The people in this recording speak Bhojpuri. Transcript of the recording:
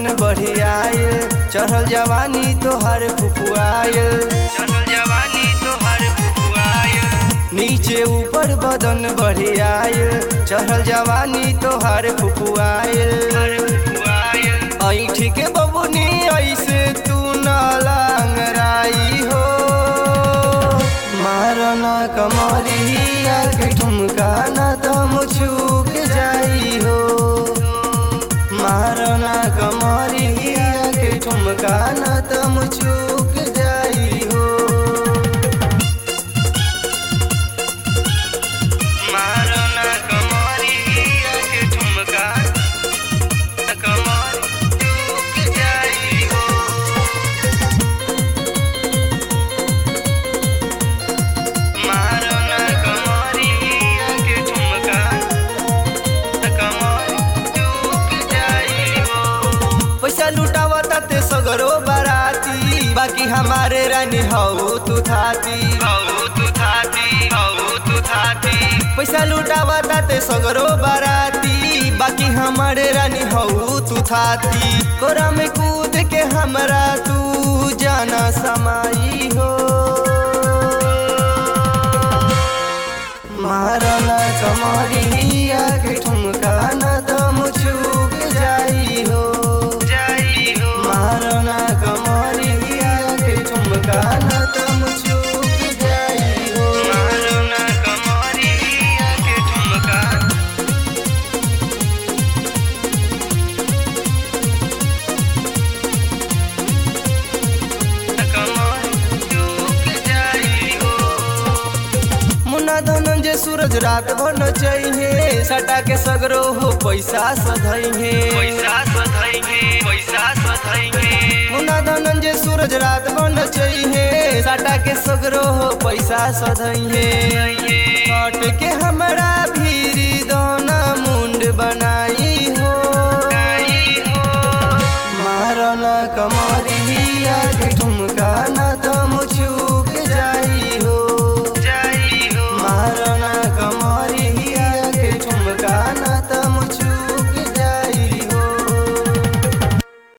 बदन बढ़ियाए चढ़ल जवानी तोहर फुफुआए चढ़ल जवानी तोहर फुफुआए नीचे ऊपर बदन बढ़ियाए चढ़ल जवानी तोहर फुफुआए ऐठी के बबुनी ऐसे तू न लांगराई हो मारना कमरिया के ठुमका न दम चूक जाई हो मारना कमरिया के ठुमका न दम चूक जाई हो मारना कमरिया के ठुमका कमर चूक जाई हो मारना कमरिया के ठुमका कमर चूक जाई हो पैसा लुटावा ते सगरो बाराती बाकी हमारे रानी हऊ तू थाती हऊ तू थाती हऊ तू थाती पैसा लुटावा ते सगरो बाराती बाकी हमारे रानी हऊ तू थाती कोरा में कूद के हमरा तू जाना समाई हो मारना कमरिया के ठुमका न दम चूक जाई हो जाई हो मारना कमरिया के ठुमका न दम चूक जाई हो मारना कमरिया के ठुमका कमर चूक जाई हो मुन्ना धनंजय सूरज रात भर न चाहिए सटा के सगरो हो पैसा सधैहे पैसा सधैहे पैसा सधैहे मुन्ना धनंजय सूरज रात भर न चाहिए सटा के सगरो हो पैसा सधैहे कट के हमरा भीरी दोना मुंड बनाई हो मारना कमरिया के ठुमका न दम